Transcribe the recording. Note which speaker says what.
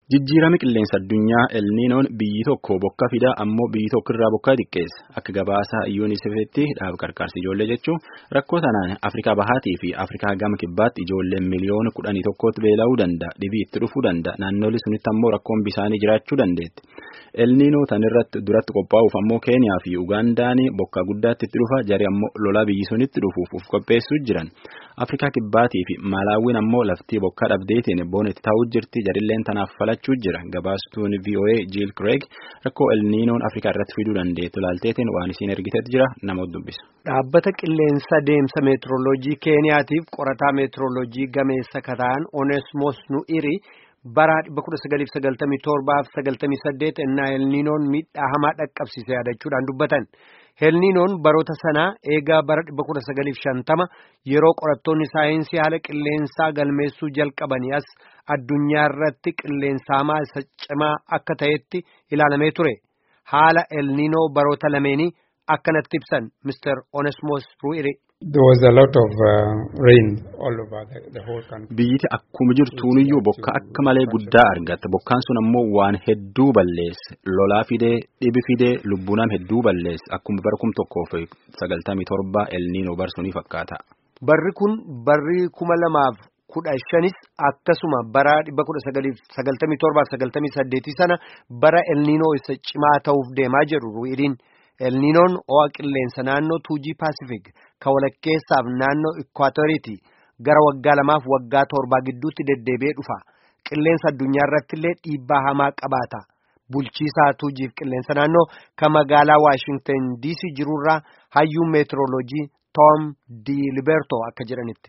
Speaker 1: Jijjiirama qilleensa addunyaa elniinoon biyyi tokko bokka fida ammoo biyyi tokko irraa bokkaa xiqqeessa. Akka gabaasa yuunisefitti dhaaba gargaarsa ijoollee jechuun rakkoo sanaan Afrikaa Bahaatii fi Afrikaa Gama Kibbaatti ijoolleen miliyoona kudhanii tokkootti beela'uu danda'a. Dhibii itti dhufuu danda'a. Naannolee sunitti ammoo rakkoon bisaanii jiraachuu dandeetti. Elniinoo tan irratti duratti qophaa'uuf ammoo Keeniyaa fi Ugaandaan bokkaa guddaatti itti dhufa. Jari ammoo lolaa biyyi sunitti dhufuuf uf qopheessuu jiran. Afrikaa Kibbaatii fi Malaawwiin ammoo laftii bokkaa dhabdeetiin boonetti taa'uu jirti. Jarilleen tanaaf falachuu jira. Gabaastuun VOA Jiil Craig rakkoo elniinoon Afrikaa irratti fiduu dandeettu laalteetiin waan isiin ergiteetti jira nama dubbisa.
Speaker 2: Dhaabbata qilleensa deemsa meetirooloojii Keeniyaatiif qorataa meetirooloojii gameessa kataan Onesmos Nu'iri bara 1997-98 ennaa elniinoon miidhaa hamaa dhaqqabsiise yaadachuudhaan dubbatan. Elniinoon baroota sanaa eegaa bara 1950 yeroo qorattoonni saayinsii haala qilleensaa galmeessuu jalqabanii as addunyaa irratti qilleensa hamaa isa cimaa akka ta'etti ilaalamee ture. Haala elniinoo baroota lameenii akkanatti ibsan Mr. Onesmos Ru'iri.
Speaker 3: There was a lot of uh, rain all over the, the whole country.
Speaker 1: Biyyiti akkuma jirtuuniyyuu bokka akka malee guddaa argatte. Bokkaan sun ammoo waan hedduu balleesse. Lolaa fidee, dhibi fidee, lubbuunam hedduu balleesse. Akkuma bara kum tokkoof sagaltamii torba elniinoo barsunii fakkaata.
Speaker 2: Barri kun barri kuma lamaaf kudha shanis akkasuma bara dhibba kudha sagaliif sagaltamii torbaaf sagaltamii saddeetii sana bara elniinoo isa cimaa ta'uuf deemaa jiru ru'iriin. elniinoon ho'a qilleensa naannoo tuujii paasifik ka walakkeessaaf naannoo ikwaatooriiti gara waggaa lamaaf waggaa torbaa gidduutti deddeebi'ee dhufa qilleensa addunyaa irratti illee dhiibbaa hamaa qabaata bulchiisaa tuujiif qilleensa naannoo ka magaalaa waashingtan diisii jirurraa hayyuun meetirooloojii toom di liberto akka jedhanitti.